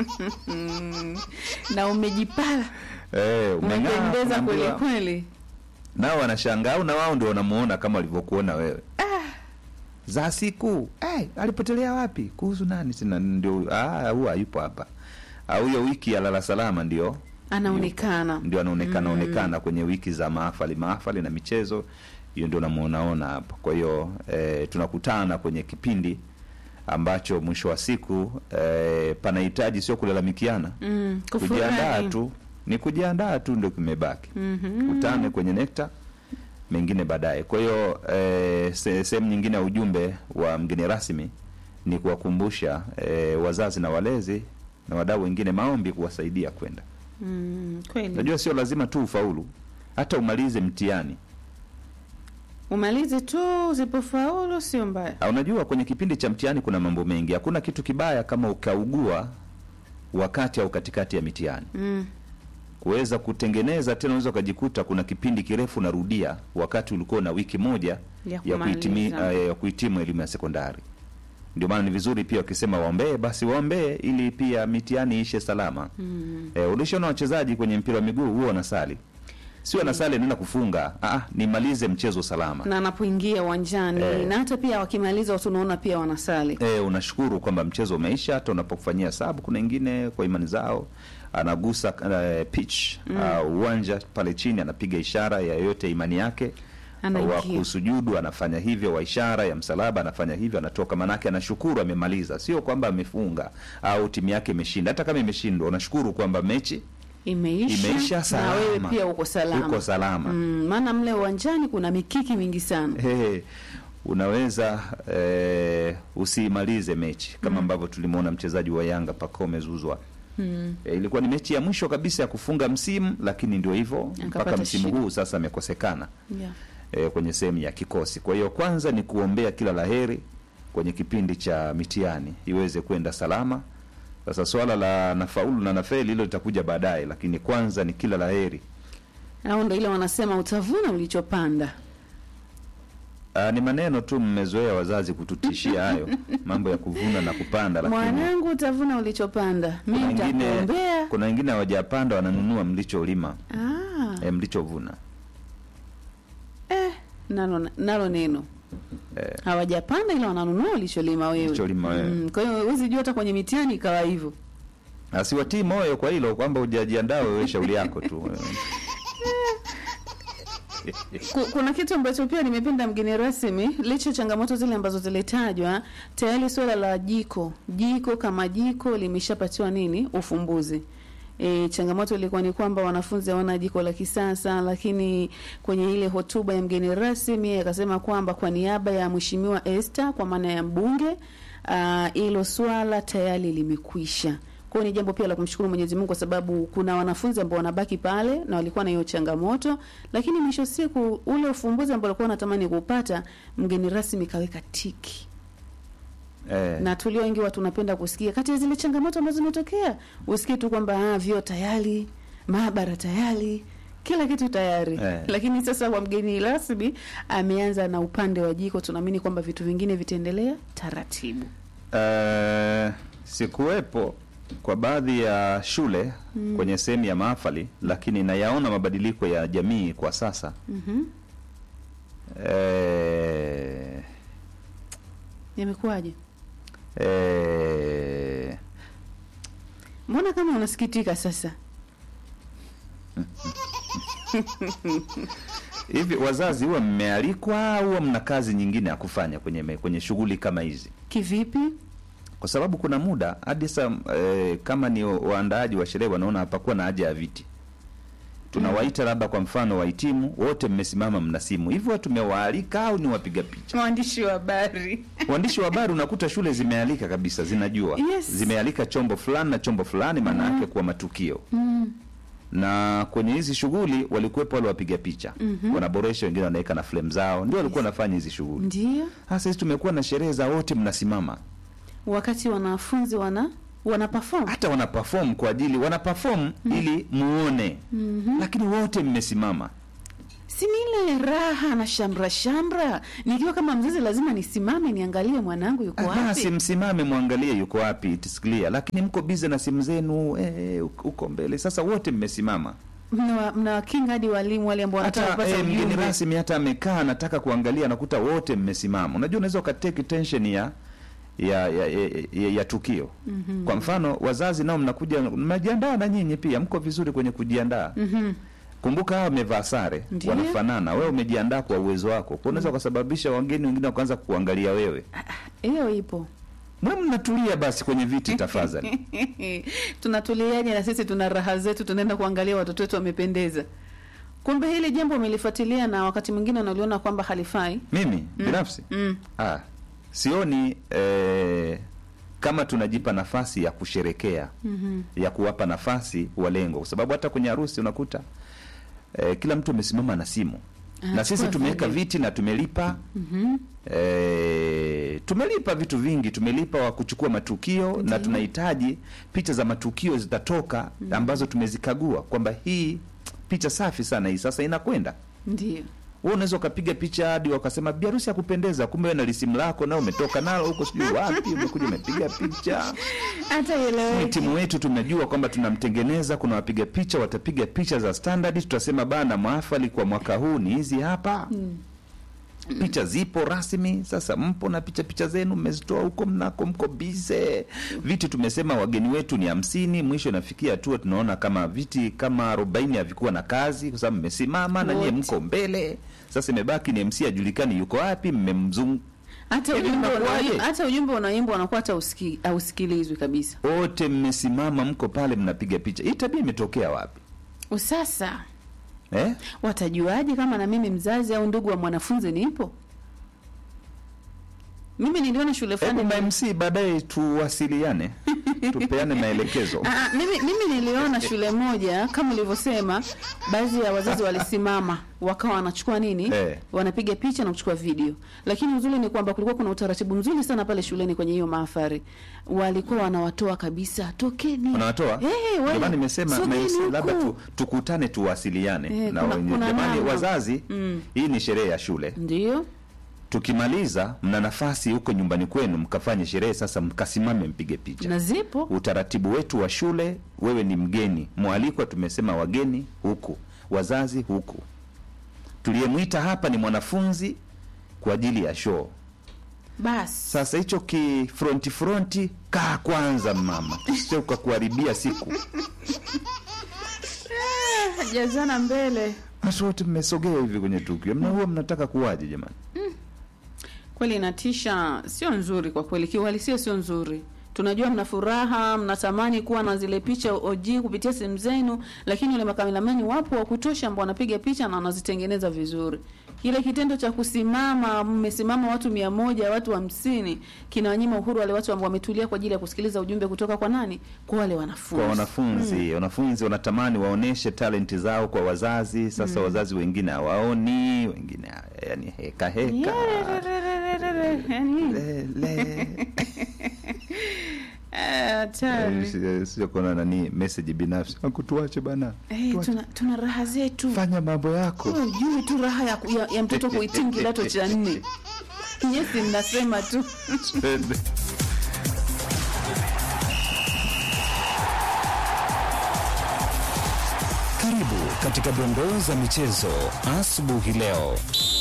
na umejipala Eh, umeng'aa, umependeza kweli unaambiwa- kweli. nao wanashangaa au na wao ndio wanamuona kama walivyokuona wewe za siku hey, alipotelea wapi kuhusu nani sina ndio ah, huyu hayupo hapa au hiyo wiki ya lala salama ndio Anaonekana ndio anaonekana onekana kwenye wiki za mahafali mahafali na michezo hiyo ndio namuonaona hapa kwa hiyo eh, tunakutana kwenye kipindi ambacho mwisho wa siku eh, panahitaji sio kulalamikiana mm, kujiandaa kufurahi. tu ni kujiandaa tu ndio kimebaki Mhm. kutane kwenye nekta mengine baadaye kwa hiyo eh, se- sehemu nyingine ya ujumbe wa mgeni rasmi ni kuwakumbusha eh, wazazi na walezi na wadau wengine maombi kuwasaidia kwenda Mm, kweli najua sio lazima tu ufaulu hata umalize mtihani umalize tu, usipofaulu sio mbaya. Ah, unajua kwenye kipindi cha mtihani kuna mambo mengi hakuna kitu kibaya kama ukaugua wakati au katikati ya mitihani Mm. kuweza kutengeneza tena unaweza ukajikuta kuna kipindi kirefu narudia wakati ulikuwa na wiki moja Ya ya, kuhitimi, kumaliza. uh, ya kuhitimu elimu ya sekondari ndio maana ni vizuri pia wakisema waombee basi waombee ili pia mitihani ishe salama Mm. eh, ulishaona wachezaji kwenye mpira wa miguu huwa wanasali sio wanasali nenda kufunga ah, nimalize mchezo salama na anapoingia uwanjani Eh. na hata pia wakimaliza watu unaona pia wanasali E, unashukuru kwamba mchezo umeisha. Hata unapokufanyia hesabu, kuna wengine kwa imani zao anagusa uh, pitch au uwanja pale chini, anapiga ishara ya yoyote imani yake Anaingia. wa kusujudu anafanya hivyo, wa ishara ya msalaba anafanya hivyo, anatoka. Manake anashukuru amemaliza, sio kwamba amefunga au timu yake imeshinda. Hata kama imeshindwa, unashukuru kwamba mechi imeisha, imeisha na salama, wewe pia uko salama, uko salama. Mm, maana mle uwanjani kuna mikiki mingi sana Hey, unaweza eh, usiimalize mechi kama ambavyo tulimwona mchezaji wa Yanga Pacome Zuzwa mm. E, ilikuwa ni mechi ya mwisho kabisa ya kufunga msimu, lakini ndio hivyo mpaka Akapata msimu shida. huu sasa amekosekana yeah. e, kwenye sehemu ya kikosi. Kwa hiyo kwanza ni kuombea kila laheri kwenye kipindi cha mitihani iweze kwenda salama. Sasa swala la nafaulu na nafeli hilo litakuja baadaye, lakini kwanza ni kila laheri. au ndo ile wanasema utavuna ulichopanda Aa, ni maneno tu mmezoea wazazi kututishia hayo mambo ya kuvuna na kupanda, lakini mwanangu utavuna ulichopanda mi kuna wengine nitakuombea kuna wengine hawajapanda wananunua mlicholima ah, e, mlichovuna eh, nalo, nalo neno Eh. hawajapanda ila wananunua ulicholima wewe Ulicholima wewe. Mm, kwa hiyo huwezi jua hata kwenye mitihani ikawa hivyo asiwatii moyo kwa hilo kwamba hujajiandaa wewe, shauri yako tu. Ku- kuna kitu ambacho pia nimependa mgeni rasmi, licha ya changamoto zile ambazo zilitajwa, tayari suala la jiko jiko kama jiko limeshapatiwa nini ufumbuzi. E, changamoto ilikuwa ni kwamba wanafunzi hawana jiko la kisasa, lakini kwenye ile hotuba ya mgeni rasmi yeye akasema kwamba kwa niaba ya mheshimiwa Esther kwa maana ya mbunge ah, hilo swala tayari limekwisha. Kwa hiyo ni jambo pia la kumshukuru Mwenyezi Mungu kwa sababu kuna wanafunzi ambao wanabaki pale na walikuwa na hiyo changamoto, lakini mwisho siku ule ufumbuzi ambao walikuwa wanatamani kupata, mgeni rasmi kaweka tiki Eh, na tulio wengi watu tunapenda kusikia kati ya zile changamoto ambazo zimetokea, usikie tu kwamba ah, vyoo tayari, maabara tayari, kila kitu tayari Eh. lakini sasa kwa mgeni rasmi ameanza na upande wa jiko, tunaamini kwamba vitu vingine vitaendelea taratibu. eh, sikuwepo kwa baadhi ya shule kwenye sehemu ya mahafali, lakini nayaona mabadiliko ya jamii kwa sasa. Mhm. Eh, Yamekuwaje? eh, Mbona kama unasikitika sasa? hivi wazazi huwa mmealikwa au huwa mna kazi nyingine ya kufanya kwenye me- kwenye shughuli kama hizi? Kivipi? Kwa sababu kuna muda hadi sasa eh, kama ni waandaaji wa sherehe wanaona hapakuwa na haja ya viti tunawaita labda kwa mfano wahitimu wote mmesimama mna simu hivyo tumewaalika au ni wapiga picha Mwandishi wa habari. waandishi wa habari unakuta shule zimealika kabisa zinajua Yes. zimealika chombo fulani na chombo fulani maana yake kwa matukio Mm. na kwenye hizi shughuli walikuwepo wale wapiga picha wanaboresha wengine wanaweka na flame zao ndio walikuwa wanafanya hizi shughuli Ndio. sasa hizi tumekuwa na sherehe za wote mnasimama Wakati wanafunzi wana wana perform. hata wana perform kwa ajili wana perform ili muone lakini wote mmesimama si ni ile raha na shamra shamra. Nikiwa kama mzazi, lazima nisimame niangalie mwanangu yuko basi wapi. msimame mwangalie yuko wapi it is clear lakini mko bize na simu zenu eh, uko mbele sasa wote mmesimama Mnawa- Mnawakinga hadi walimu wale ambao wanataka hata kupata eh, mgeni ujumbe. rasmi hata amekaa anataka kuangalia anakuta wote mmesimama unajua unaweza ukateki tension ya ya ya, ya, ya, ya tukio mm-hmm. kwa mfano wazazi nao mnakuja mnajiandaa na nyinyi pia mko vizuri kwenye kujiandaa Mhm. kumbuka hawa wamevaa sare Ndiyo. wanafanana wewe umejiandaa kwa uwezo wako kwa unaweza ukasababisha wageni wengine wakaanza kuangalia wewe Hiyo ipo. mwe mnatulia basi kwenye viti tafadhali Tunatuliaje na sisi tuna raha zetu, tunaenda kuangalia watoto wetu wamependeza. Kumbe hili jambo umelifuatilia na wakati mwingine unaliona kwamba halifai. mimi binafsi Mm. ah, sioni eh, kama tunajipa nafasi ya kusherekea Mhm. ya kuwapa nafasi walengo, kwa sababu hata kwenye harusi unakuta eh, kila mtu amesimama na simu na Anachukua sisi tumeweka video. viti na tumelipa Mhm. eh, tumelipa vitu vingi, tumelipa wa kuchukua matukio na Ndiyo. tunahitaji picha za matukio zitatoka ambazo tumezikagua kwamba hii picha safi sana hii, sasa inakwenda Ndio. wewe unaweza ukapiga picha hadi wakasema biharusi ya kupendeza, kumbe wewe na lisimu lako nao umetoka nalo huko sijui wapi, umekuja umepiga picha. Hata Ni ile timu wetu tumejua kwamba tunamtengeneza, kuna wapiga picha watapiga picha za standard, tutasema bana, mahafali kwa mwaka huu ni hizi hapa. Picha zipo rasmi, sasa mpo na picha picha zenu mmezitoa huko mnako, mko bize. Viti tumesema wageni wetu ni hamsini, mwisho inafikia hatua tunaona kama viti kama arobaini havikuwa na kazi, kwa sababu mmesimama na nyie Wote. mko mbele. Sasa imebaki ni MC ajulikani yuko wapi, mmemzungu hata Hivi ujumbe inakuwaje? unaim- hata ujumbe unaimbwa unakuwa hata usiki, hausikilizwi kabisa. wote mmesimama, mko pale mnapiga picha. Hii tabia imetokea wapi Sasa eh? watajuaje kama na mimi mzazi au ndugu wa mwanafunzi nipo? Mimi niliona shule Hebu fulani ma MC baadaye tuwasiliane, tupeane maelekezo. Ah, ah, mimi, mimi niliona shule moja kama ulivyosema, baadhi ya wazazi walisimama wakawa wanachukua nini Eh. wanapiga picha na kuchukua video, lakini uzuri ni kwamba kulikuwa kuna utaratibu mzuri sana pale shuleni kwenye hiyo mahafari, walikuwa wanawatoa kabisa, tokeni Unawatoa? Eh, Ndio wewe, maana nimesema ma sogeni MC huku. labda tu, tukutane tuwasiliane Eh, na kuna- wenye kuna jamani, namba. wazazi Mm. hii ni sherehe ya shule. Ndio Tukimaliza mna nafasi huko nyumbani kwenu mkafanye sherehe, sasa mkasimame mpige picha. na zipo utaratibu wetu wa shule, wewe ni mgeni mwalikwa, tumesema wageni huku, wazazi huku. Tuliyemwita hapa ni mwanafunzi kwa ajili ya show. basi. Sasa hicho ki fronti fronti, kaa kwanza mama, sio ukakuharibia siku. Jazana mbele Basi wote mmesogea hivi kwenye tukio, mna huwa mnataka kuwaje jamani? kweli, inatisha, sio nzuri kwa kweli, kiuhalisia sio nzuri. Tunajua mna furaha, mnatamani kuwa na zile picha OG kupitia simu zenu, lakini wale makameramani wapo wa kutosha ambao wanapiga picha na wanazitengeneza vizuri. Kile kitendo cha kusimama, mmesimama watu mia moja, watu hamsini, kinawanyima uhuru wale watu ambao wametulia kwa ajili ya kusikiliza ujumbe kutoka kwa nani? Kwa wale wanafunzi. Kwa wanafunzi, wanafunzi wanatamani waoneshe talenti zao kwa wazazi. Sasa wazazi wengine hawaoni, wengine yani heka heka Yerererererere, yani, Le- le. eh, hatari. Eh, sio kuna nani message binafsi akutuache bana Eh, Tuache. tuna, tuna raha zetu fanya mambo yako Wewe hujui tu raha ya, ya, ya mtoto kuhitimu kidato cha nne nyesi mnasema tu Karibu katika dondoo za michezo asubuhi leo.